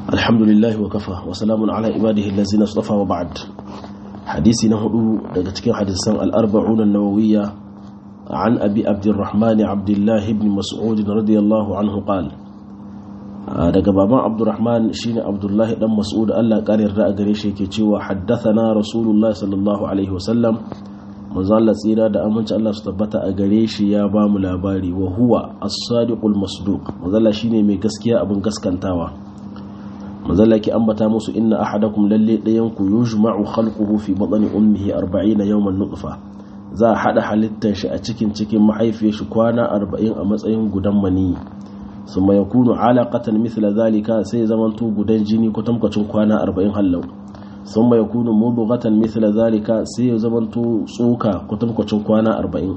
الحمد لله وكفى وسلام على عباده الذين اصطفى وبعد حديثي نهدو daga cikin hadisan al-arba'un an-nawawiyya عن أبي عبد الرحمن عبد الله بن مسعود رضي الله عنه قال daga baban abdurrahman shine abdullahi dan mas'ud Allah karin ra'a gare shi yake cewa haddathana rasulullahi sallallahu alaihi wasallam manzo Allah tsira da aminci Allah su tabbata a gare shi ya ba mu labari wa huwa as-sadiqul masduq manzo Allah shine mai gaskiya abin gaskantawa manzo Allah ki ambata musu inna ahadakum lalle dayan ku yujma'u khalquhu fi batni ummihi 40 yawman nutfa za a hada halittar shi a cikin cikin mahaifiyar shi kwana 40 a matsayin gudan maniyi ثم يكون علاقة مثل ذلك سي زمنتو غدان جيني كتمكتون كوانا أربعين هلو ثم يكون مضغة مثل ذلك سي زمنتو سوكا كتمكتون كوانا أربعين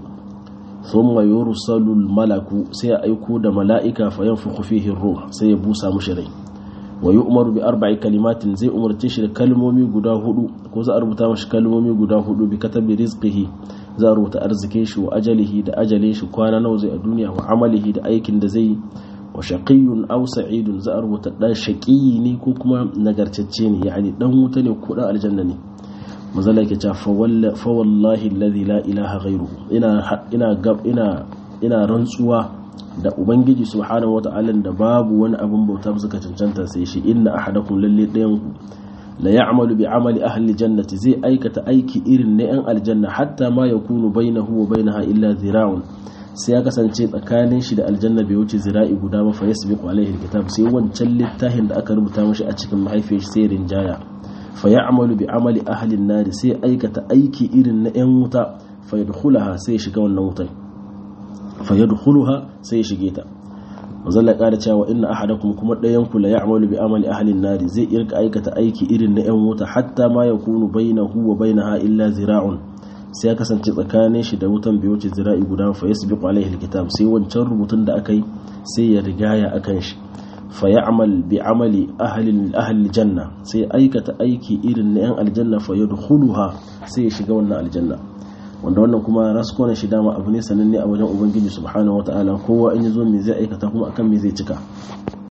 ثم يرسل الملك سي أيكو دا ملائكة فينفخ فيه الروح سي بوسى مشري ويؤمر بأربع كلمات زي أمر تشر كلمومي قدا هدو كوزا أربطا مش كلمومي قدا هدو بكتب رزقه za a rubuta arzikin shi wa ajalihi da ajalin shi kwana nawa zai a duniya wa amalihi da aikin da zai wa shaqiyyun aw sa'idun za a rubuta dan shaqiyi ne ko kuma nagartacce ne yani dan wuta ne ko dan aljanna ne mazalla yake cewa fa wallahi alladhi la ilaha ghayruhu ina ina gab ina ina rantsuwa da ubangiji subhanahu wata'ala da babu wani abin bauta suka cancanta sai shi inna ahadakum lalle dayan ku la ya'malu bi amali ahli jannati zai aikata aiki irin na yan aljanna hatta ma yakunu bainahu wa bainaha illa zira'un sai ya kasance tsakanin shi da aljanna bai wuce zira'i guda ba fa yasbiqu alaihi alkitab sai wancan littafin da aka rubuta mashi a cikin mahaifiyar sai rinjaya fa ya'malu bi amali ahli an sai aikata aiki irin na yan wuta fa yadkhulaha sai shiga wannan wutan fa yadkhuluha sai shige ta mazalla ƙara cewa inna ahadakum kuma ɗayan ku la ya'malu bi amali ahli nari zai irka aikata aiki irin na 'yan wuta hatta ma yakunu bainahu wa bainaha illa zira'un sai ya kasance tsakanin shi da wutan bai wuce zira'i guda fa yasbiqu alaihi alkitab sai wancan rubutun da aka yi sai ya rigaya akan shi fa ya'mal bi amali ahli ahli janna sai aikata aiki irin na 'yan aljanna fa yadkhuluha sai ya shiga wannan aljanna wanda wannan kuma raskona shi dama abu ne sananne a wajen ubangiji subhanahu wataala kowa in yazo me zai aikata kuma akan me zai cika